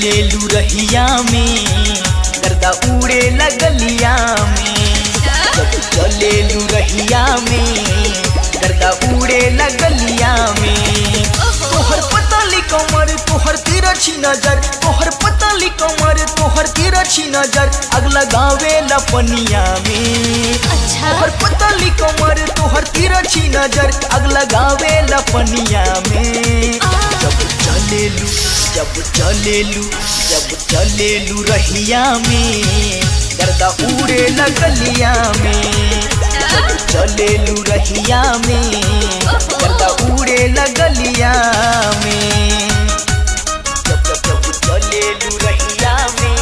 चलेलू रहिया में गर्दा उड़े लगलिया में जब चलेलू रहिया में गर्दा उड़े लगलिया में तोहर पतली कमर तोहर तिरछी नजर तोहर पतली कमर तोहर तिरछी नजर अग लगावे लपनिया में अच्छा तोहर पतली कमर तोहर तिरछी नजर अग लगावे लपनिया में जब चलेलू जब चलेलू जब चलेलू रहिया में गर्दा उड़े लगलिया में जब चलेलू रहिया में गर्दा उड़े लगलिया में जब जब जब चलेलू रहिया में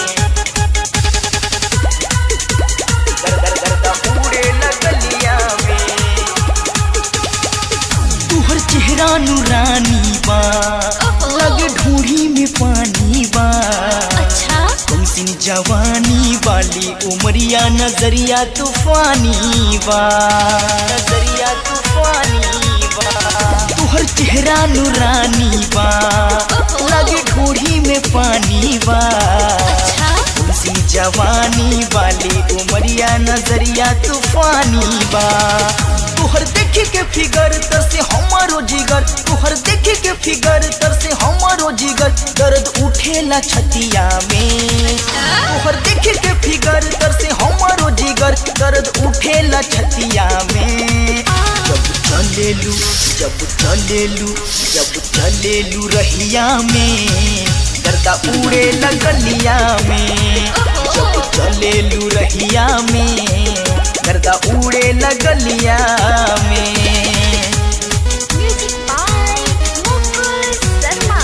गर गर गर्दा उड़े लगलिया में तुहर चेहरा नूरानी बा ओहो। लगे ढूढ़ी में पानी बा अच्छा तुमसिन जवानी वाली उमरिया नजरिया तूफानी बा नजरिया तूफानी बा तुहर चेहरा नूरानी बा ओहो। लगे ढूढ़ी में पानी बा अच्छा तुमसी जवानी वाली उमरिया नजरिया तूफानी बा तुहर देखे के फिगर तर से हमारो जिगर तुहर देखे के फिगर तर से हमारो जिगर दर्द उठेला छतिया में तुहर देखे के फिगर तर से हमारो जिगर दर्द उठेला छतिया में जब चलेलू जब चलेलू जब चलेलू रहिया में गर्दा उड़े लगलिया में जब चलेलू रहिया में गर्दा उड़े लगलिया में म्यूजिक बाय मुकुल शर्मा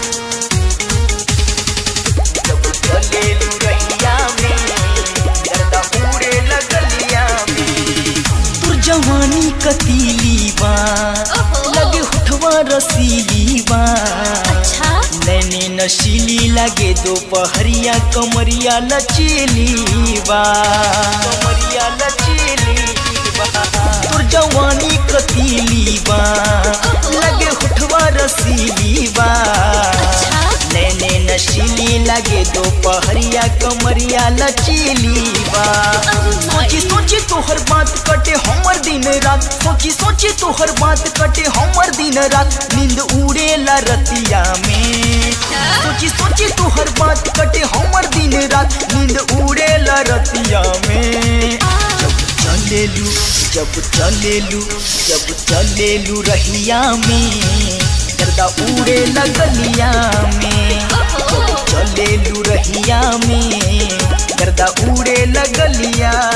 जब चलेलू रहिया में गर्दा उड़े लगलिया में तुर जवानी कतीली बा ओहो। लगे हुठवा रसीली बा अच्छा नैने नशीली लगे दोपहरिया कमरिया लचीली बा कमरिया लचीली बा तोर जवानी कतीली बा लगे हुठवा रसीली बा अच्छा नैने नशीली लगे दोपहरिया कमरिया लचीली बा सोची सोची तोहर बात कटे हमर दिन रात सोची सोची तोहर बात कटे हमर दिन रात नींद उड़ेला रतिया में सोची सोची तोहर बात कटे हमर दिन रात नींद उड़ेला रतिया में जब चलेलू जब चलेलू जब चलेलू रहिया में गर्दा उड़े लगलिया में जब चलेलू रहिया में गर्दा उड़े लगलिया